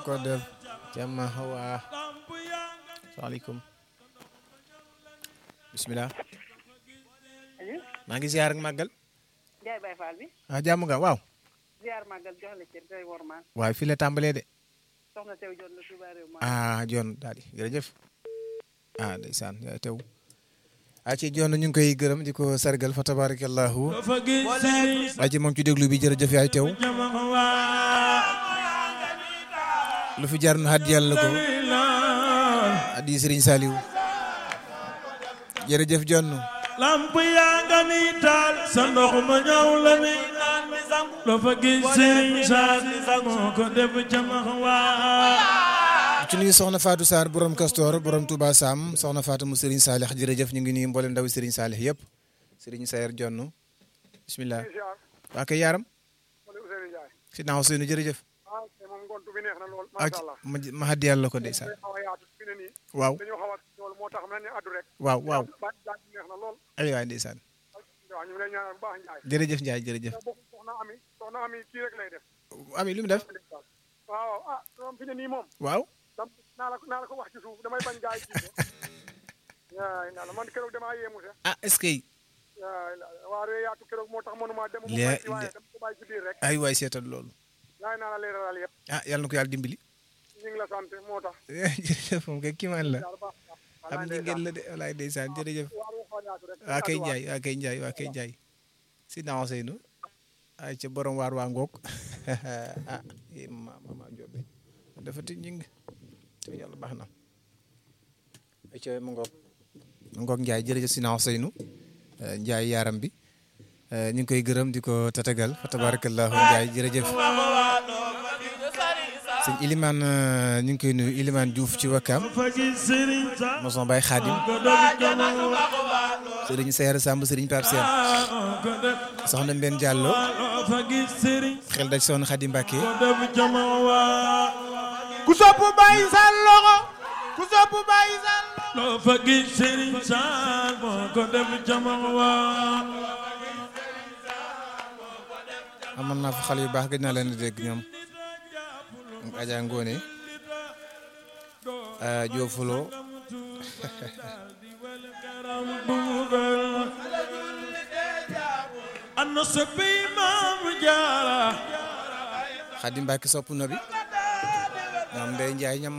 ko def jàmm waa salaamaaleykum bisimilah maa ngi ziar ak màggal Njaay Baay Faal bi ah jàmm nga waaw ziar màggal jox la cër tey wormaan waaye fii la tàmbalee de soxna tew jot la Touba réew ma ah jon daal di jërëjëf ah ndeysaan yaay tew a ci jon ñu ngi koy gërëm di ko sargal fa tabarakallahu a ci moom ci déglu bi jërëjëf yaay tew lu fi jar na xat yàlla ko addi Serigne Saliou jërëjëf jonn lamp yaa nga ni taal sa ndox ma ñëw la ni loo fa gis Serigne Sall moo ko def jamax waa ci nuyu soxna Fatou Sarr borom Castor borom Touba Sam soxna Fatou mu Serigne Salih jërëjëf ñu ngi nuyu mboolem ndaw Serigne Salih yëpp Serigne Sayer jonn bismillah waa kay yaaram si naaw seynu jërëjëf moom ngontu bi neex na lool ak macha allah ma ma xaddi yàlla ko ndeysaan xaw a yaatu fi ne nii waaw dañoo xaw a loolu moo tax mel ni addu rek waaw waaw baat baat bi neex na lool ay waay ndeysaan waaw ñu ngi lay ñaanal bu baax Njaay jërëjëf Ndiaye jërëjëf bokk soxna ami soxna ami kii rek lay def ami lu mu def waaw ah moom fi ne nii moom waaw dam naa la naa la ko wax ci suuf damay bañ gaay ci yaay naa la man keroog damaa yéemu sax ah est-ce que yaay waa ree yaatu keroog moo tax mënuma dem mu Lee- may ci waaye dama ko bàyyi ci biir rek ay waay seetal loolu yaay naa la leeralal yëpp ah yàlla na ko yàlla dimbali ñu ngi la sant moo tax jërëjëf moom kay kiimaan la yàlla baax na am ñi ngeen la de walaay ndeysaan jërëjëf waar wu xaw a yaatu rek waa kay Ndiaye waa kay Ndiaye waa kay Ndiaye si naaw seynu ay ca borom waar waa ngoog ah eh, ma mama Jobe dafa ti ñing te yàlla baax na ay ca mu ngoog mu ngoog Ndiaye jërëjëf si naaw seynu eh, Ndiaye yaaram bi eh, ñu ngi koy gërëm di ko tatagal fa tabarakallahu Ndiaye jërëjëf sëñ Iliman ñu ngi koy nuyu Iliman Diouf ci Wakam fa gis Serigne Sall moson Baye Khadim ko def jamax waa Serigne Seer Samb Serigne Pape Sène moo ko def soxna Mbène Diallo loo fa gis Serigne xel daj soxna Khady Mbacke ko def jamax waa ku sopp Baye Sall loxo ku sopp Baye Sall loo fa gis Serigne Sall moo ko def jamax waa amoon naa fa xale yu baax gëj naa leen di dégg ñoom ak Adja Ngone Diofulo ana soppi Maam Jaara Khady Mbacke sopp na bi ñoom Ndeye Ndiaye ñam